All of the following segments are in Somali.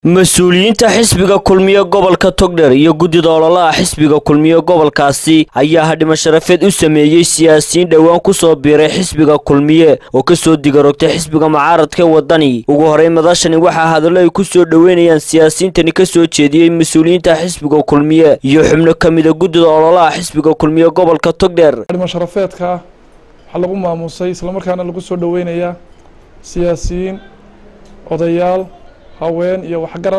mas-uuliyiinta xisbiga kulmiye gobolka togdher iyo guddida ololaha xisbiga kulmiye gobolkaasi ayaa hadhimo sharafeed u sameeyey siyaasiyiin dhowaan ku soo biiray xisbiga kulmiye oo kasoo digarogtay xisbiga mucaaradka wadani ugu horey madashani waxaa hadallo ay ku soo dhoweynayaan siyaasiyiintani kasoo jeediyey mas-uuliyiinta xisbiga kulmiye iyo xubno ka mida guddida ololaha xisbiga kulmiye gobolka togdher hadhimo sharafeedka waxaa lagu maamuusay islamarkaana lagu soo dhoweynayaa siyaasiyiin odayaal haween iyo waxgarad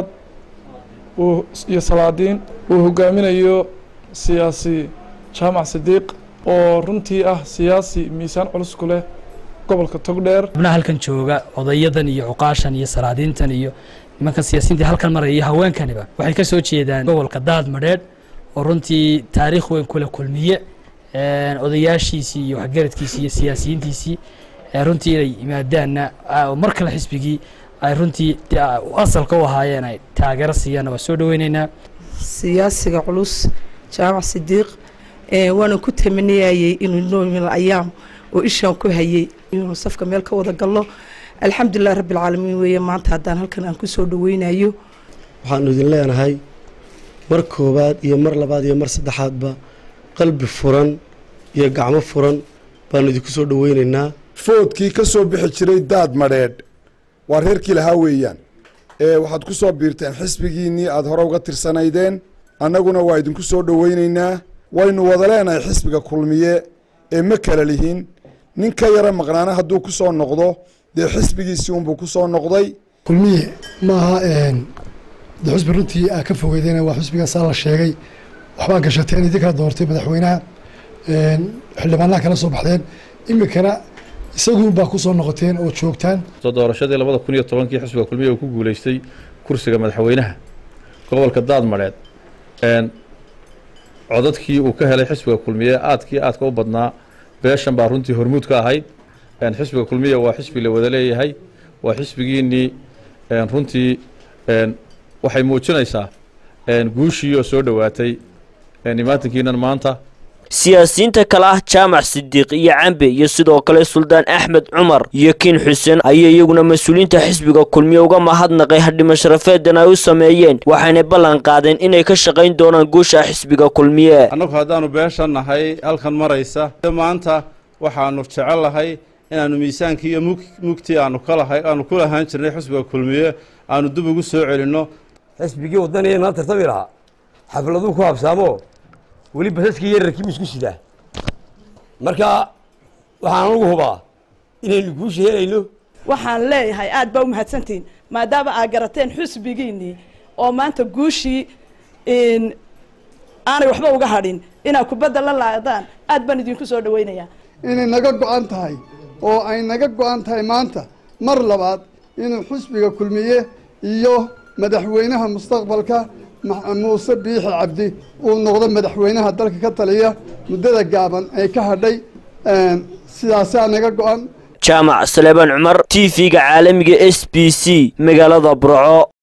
iyo salaadiin uu hogaaminayo siyaasi jaamac sidiiq oo runtii ah siyaasi miisaan culus ku leh gobolka togdheer xubnaha halkan jooga odayadan iyo cuqaashan iyo salaadiintan iyo nimankan siyaasiyiinta halkan maraya iyo haweenkaniba waxay ka soo jeedaan gobolka daad madheedh oo runtii taariikh weyn kule kulmiye odayaashiisii iyo waxgaradkiisii iyo siyaasiyiintiisii runtii inay yimaadaanna mar kale xisbigii ay runtii asalka u ahaayeen ay taageero siiyaanna waa soo dhoweyneynaa siyaasiga culus jaamac sidiiq waana ku tamaniyayey inuu noomil ayaam oo ishaan ku hayey inuu safka meel ka wada gallo alxamdulilah rabbialcaalamiin weeye maanta haddaan halkan aan ku soo dhoweynayo waxaanu idin leenahay mar koowaad iyo mar labaad iyo mar saddexaadba qalbi furan iyo gacmo furan baanu idinku soo dhoweyneynaa foodkii ka soo bixi jiray daad madheedh waa reerkii lahaa weeyaan waxaad ku soo biirteen xisbigiinnii aada hore uga tirsanaydeen annaguna waa idinku soo dhoweyneynaa waynu wada leenahay xisbiga kulmiye ee ma kala lihin nin ka yara maqnaana hadduu ku soo noqdo dee xisbigiisii unbuu ku soo noqday kulmiye maaha de xusbi runtii aa ka fogeydeen waa xusbiga saa la sheegay waxbaa gashateen idinkaa doortay madaxweynaha xildhibaanaha kala soo baxdeen iminkana isaguun baa ku soo noqoteen oo joogtaan doorashadii labada kun iyo tobankii xisbiga kulmiye uu ku guuleystay kursiga madaxweynaha gobolka daadmadheed codadkii uu ka helay xisbiga kulmiye aadkii aadka u badnaa beeshan baa runtii hormuud ka ahayd xisbiga kulmiye waa xisbi la wada leeyahay waa xisbigiinnii runtii waxay muujinaysaa guushii oo soo dhowaatay imaatinkiinan maanta siyaasiyiinta kale ah jaamac sidiiq iyo cambe iyo sidoo kale suldaan axmed cumar iyo kiin xuseen ayaa iyaguna mas-uuliyiinta xisbiga kulmiye uga mahadnaqay hadhimo sharafeedan ay u sameeyeen waxayna ballan qaadeen inay ka shaqayn doonaan guusha xisbiga kulmiye annagu haddaannu beesha nahay halkan maraysa maanta waxaanu jecellahay inaannu miisaankii iyo mugtii aanu kalahay aanu ku lahaan jirnay xisbiga kulmiye aanu dib ugu soo celinno xisbigii wadaniya nala tartami lahaa xafladuu ku habsaamo weli basaskii yararkii ma isku sidaa marka waxaan ugu hubaa inaynu guusha helayno waxaan leeyahay aad baa u mahadsantihiin maadaama aad garateen xusbigiinnii oo maanta guushii aanay waxba uga hadhin inaad kubadda la laadaan aad baan idinku soo dhaweynayaa inay naga go-an tahay oo ay naga go-an tahay maanta mar labaad inuu xusbiga kulmiye iyo madaxweynaha mustaqbalka muuse biixi cabdi uu noqdo madaxweynaha dalka ka taliya muddada gaaban ee ka hadhay sidaasaa naga go-an jaamac saleebaan cumar t v-ga caalamiga s b c magaalada burco